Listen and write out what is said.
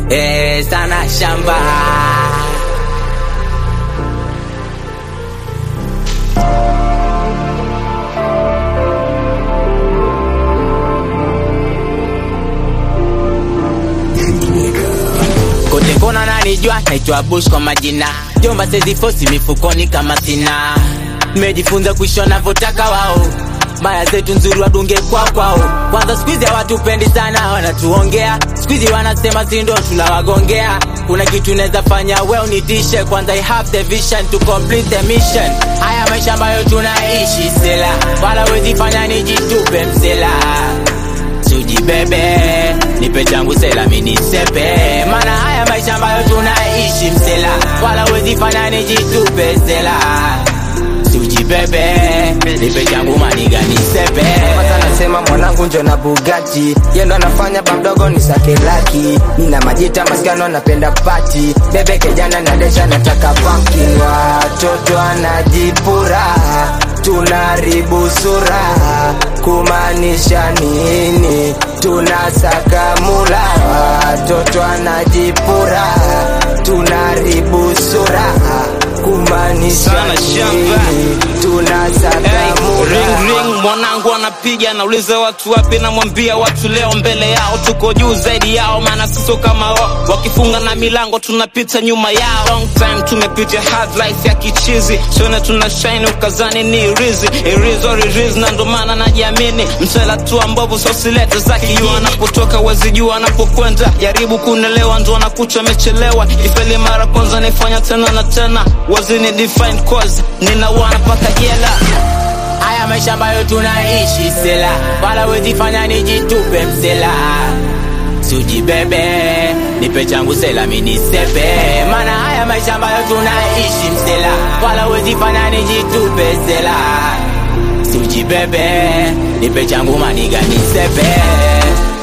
eh, sana shamba kote kona nanijua naitwa bush kwa majina jomba sezifosi mifukoni kama sina mejifunza kuishi wanavyotaka wao maya zetu nzuri wadunge kwao kwao kwanza skuizi hawatupendi sana wanatuongea skuizi wanasema sindo tunawagongea kuna kitu naweza fanya we unitishe kwanza I have the vision to complete the mission haya maisha ambayo tunaishi sela wala wezi fanya nijitupe msela sujibebe nipe changu sela minisepe mana haya maisha ambayo tunaishi msela wala wezi fanya nijitupe sela sujibebe nipe changu maniga nisepe Kwanza nasema mwanangu njo na Bugatti yendo anafanya bamdogo ni sake laki nina majita maskano napenda pati bebe kejana na desha nataka pumpkin watoto anajipura tunaribu sura kumaanisha nini tunasaka mula watoto anajipura tunaribu sura kumaanisha Sana shamba. nini tunasaka Hey, mula ring ring mwanangu anapiga nauliza watu wapi namwambia watu leo mbele yao tuko juu zaidi yao maana siso kama wao wakifunga na milango tunapita nyuma yao long time tumepitia hard life ya kichizi sione tuna shine ukazani ni rizi irizo ririz na ndo maana najiamini msela tu ambapo sosilete za kijuu anapotoka wezi juu anapokwenda jaribu kunelewa ndo anakucha amechelewa ifeli mara kwanza naifanya tena na tena wazini define cause ninawana paka jela haya maisha ambayo tunaishi sela wala wezi fanya nijitupe msela sujibebe nipe changu sela minisepe mana haya maisha ambayo tunaishi msela wala wezi fanya nijitupe sela sujibebe nipe changu maniga nisepe